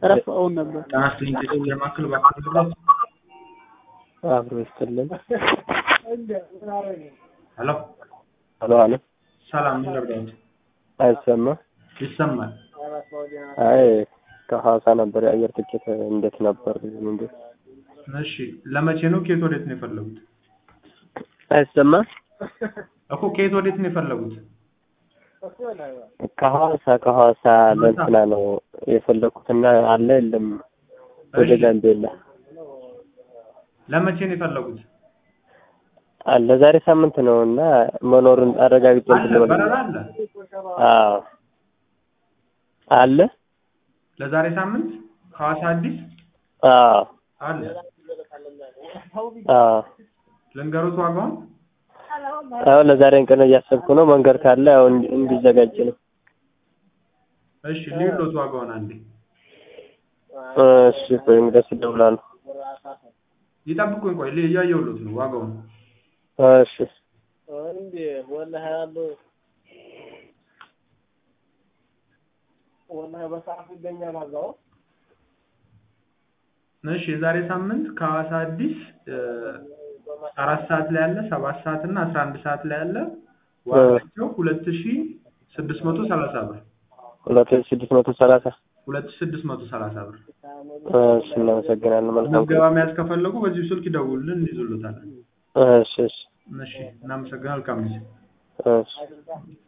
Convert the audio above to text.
ረፍአውን ነበር ጤና ይስጥልኝ ለማክል ባክል አብሮ ይስጥልን። ሄሎ ሄሎ አለ ሰላም ምን ልርዳዎት? አይሰማ ይሰማል። አይ ከሐዋሳ ነበር የአየር ትኬት እንዴት ነበር? ምንድን እሺ ለመቼ ነው? ከየት ወዴት ነው የፈለጉት? አይሰማ እኮ ከየት ወዴት ነው የፈለጉት? ከሐዋሳ ከሐዋሳ ለእንትና ነው የፈለኩትና አለ የለም ወደ እሺ። ጋምቤላ ለመቼ ነው የፈለጉት? አለ ዛሬ ሳምንት ነው እና መኖሩን አረጋግጬ አለ እንትን ልበል። በረራ አለ አዎ አለ ለዛሬ ሳምንት ሐዋሳ አዲስ አዎ አለ። አዎ ልንገሩት ዋጋውን? አዎ ለዛሬን ቀን እያሰብኩ ነው። መንገድ ካለ ያው እንዲ- እንዲዘጋጅ ነው። እሺ ሊሎት ዋጋውን አንዴ እሺ ቆይ እንግዲህ እደውላለሁ። ይጠብቁኝ። ቆይ ል- እያየሁሎት ነው ዋጋውን። እሺ እሺ የዛሬ ሳምንት ከሐዋሳ አዲስ እ፣ አራት ሰዓት ላይ አለ፣ ሰባት ሰዓት እና አስራ አንድ ሰዓት ላይ አለ። ዋጋቸው ሁለት ሺ ስድስት መቶ ሰላሳ ብር ሁለት ሺህ ስድስት መቶ ሰላሳ ሁለት ሺ ስድስት መቶ ሰላሳ ብር። እሺ እናመሰግናለን። መልካም ምዝገባ መያዝ ከፈለጉ በዚሁ ስልክ ይደውሉልን፣ እንይዙሎታለን። እሺ እሺ እሺ እናመሰግናለን። መልካም ጊዜ። እሺ